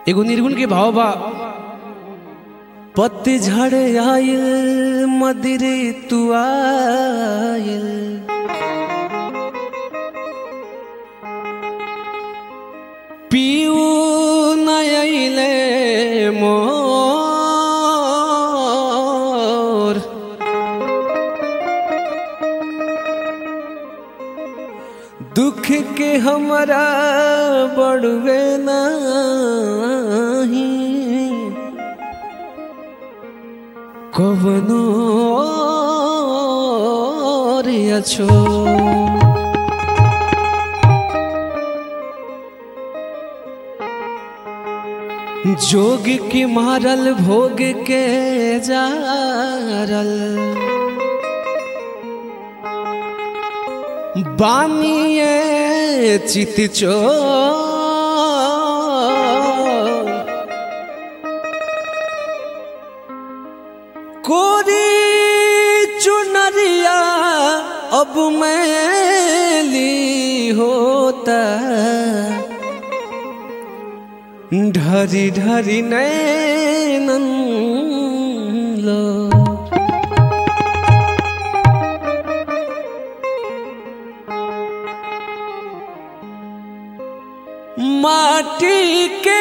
एगो निर्गुण के भाव बा पतझड़ आयल मदिरे तू आयल पीऊ नयले मोर दुख के हमरा बड़वे नाही कवनो रे छो जोग के मारल भोग के जारल बानिए चित चो कोरी चुनरिया अब मैली होता ढरी ढरी नैनन लो माटी के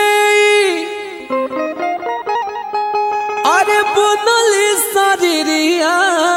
अरे बुनल शरीरिया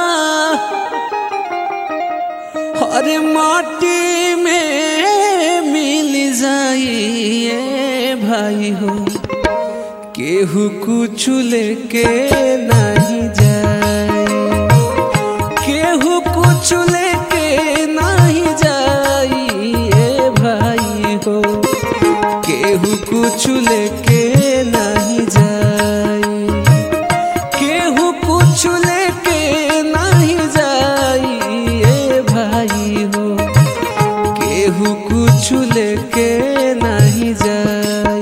अरे माटी में मिल जाइए भाई हो केहू कुछ लेके नहीं जाए केहू कुछ लेके नहीं जाइए भाई हो केहू कुछ लेके नहीं जाए केहू कुछ लेके नहीं जाइए भाई हो केहू कुछ लेके नहीं जाए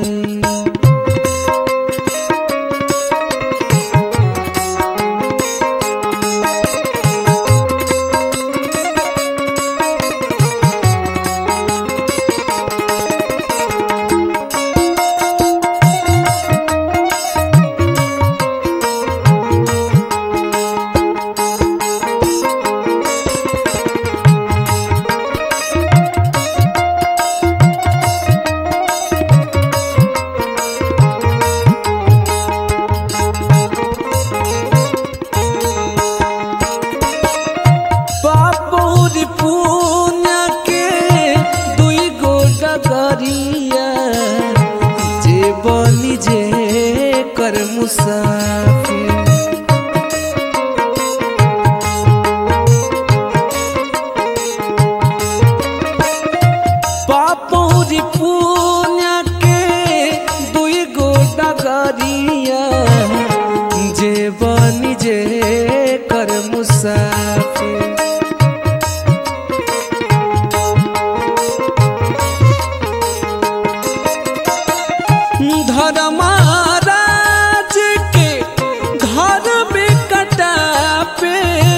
बाबूर पुण्य के दुई गो डगरिया जे बनी जे कर मुसाफिर बाबूर पुण्य के दुई गो डगरिया जे बनी जे कर मुसाफिर धर्मराज के घर में कटा पे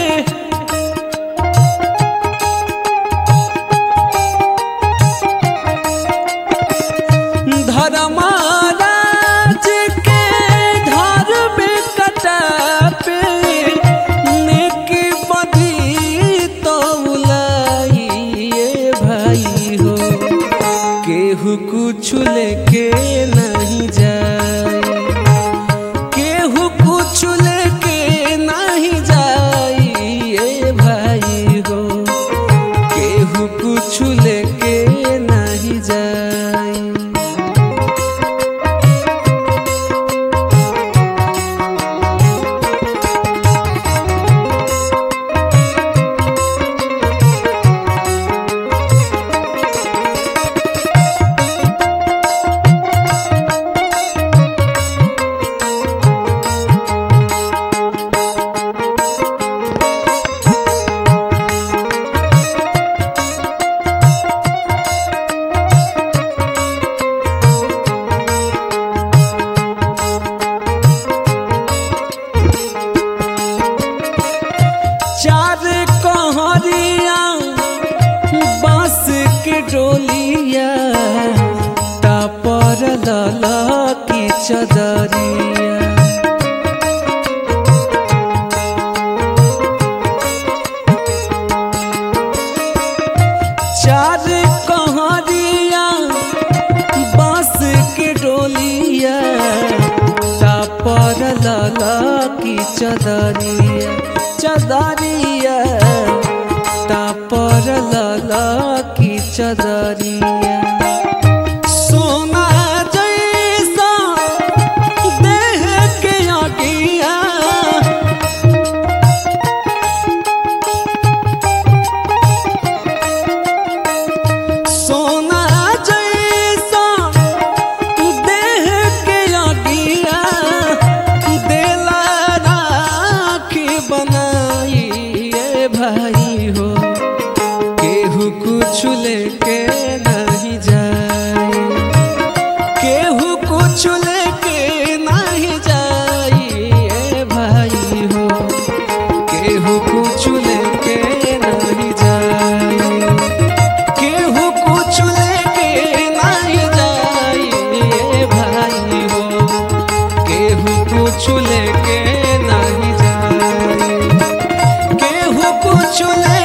धर्मराज के घर में कटा पे नेक बधी तो उलाइए भाई हो केहू कुछ लेके नहीं जाए केहू कुछ लेके नहीं जाइए भाई हो केहू कुछ लेके नहीं जाए चार कहरिया बांस के डोलिया तापर लला चदरिया चार कहरिया बांस के डोलिया तापर लला की चदरिया चदरिया तापर लला की चदरिया सोना जैसा देह के अगिया सोना जैसा देह के अगिया देला राखी बनाई ए भाई हो केहू कुछ लेके नहीं जाए केहू कुछ लेके नहीं जाई ए भाई हो केहू कुछ लेके नहीं जाए केहू कुछ लेके नहीं जाई ए भाई हो केहू कुछ लेके नहीं जाई केहू कुछ ले